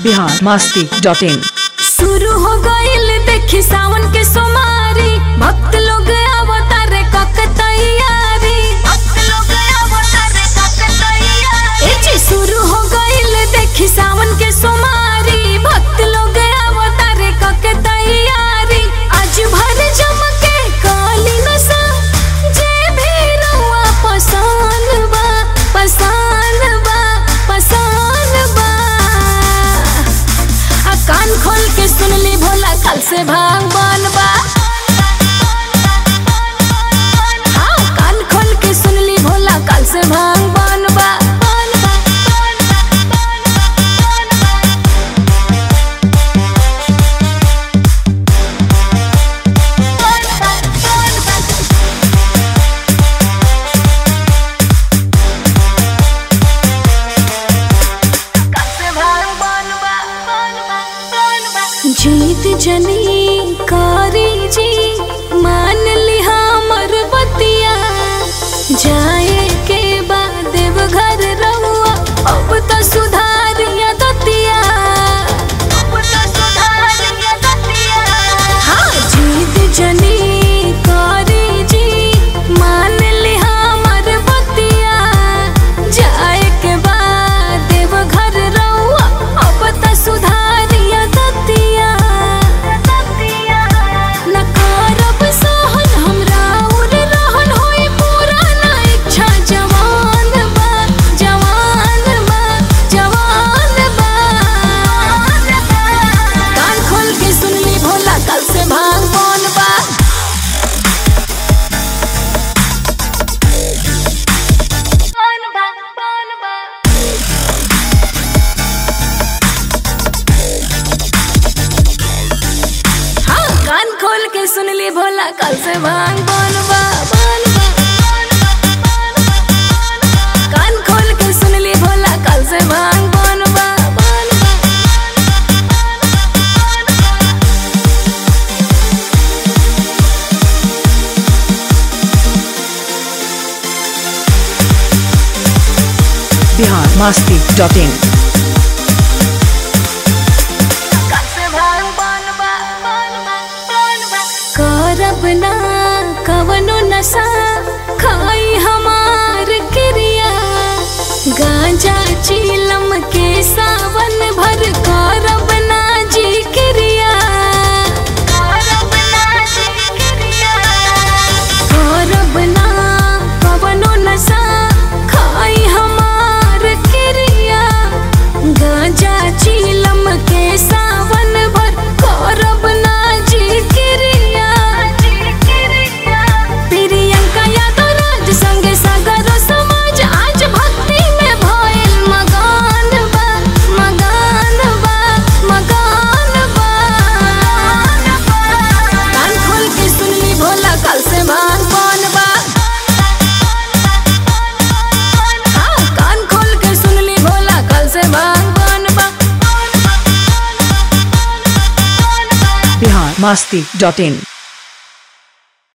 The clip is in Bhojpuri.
बिहार मास्ती डॉट इन शुरू हो गईल देखी सावन के सोमारी भक्त लोग अवतार कक तैयारी भक्त लोग अवतार कक तैयारी ए जी शुरू हो गईल देखी सावन के सोमारी भक्त लोग अवतार कक तैयारी आज भर जमके काली नसा जे भी रउआ पसान बा पसान बा पसान बा आ कान खोल के सुन ली भोला कल से भगवान बा हाँ, कान खोल के सुन ली भोला कल से भगवान बा जीत जनी कारी जी मान ली हमर बतिया जाए के बाद देव घर रहुआ अब तो सुधारिया दतिया अब तो सुधारिया दतिया हाँ जीत जनी कारी जी मान ली हमर बतिया जाए के बाद देव घर रहुआ अब तो सुधारिया दतिया न करब सहन हमरा उर रहन होई पूरा ना इच्छा जवान बा जवान बा जवान बा कान खोल के सुन ली भोला कल से भगवान बा हाँ कान खोल के सुन ली भोला कल से भांग बनवा बनवा कान खोल के सुन ली भोला कल से भांग बनवा बनवा बिहार मास्ती डॉट इन करब ना कवनो नशा खाई हमार क्रिया गांजा चीलम के सावन भर करब ना जी क्रिया करब ना जी क्रिया करब ना कवनो नशा खाई हमार क्रिया गांजा चीलम के सावन भर करब ना जी क्रिया प्रियंका यादव राज संगे सागर समाज आज भक्ति में भइल मगान बा मगान बा मगान बा कान खोल के सुन ली भोला कल से भगवान बा हाँ, कान खोल के सुन ली भोला कल से भगवान बा बिहार मास्ती डॉट इन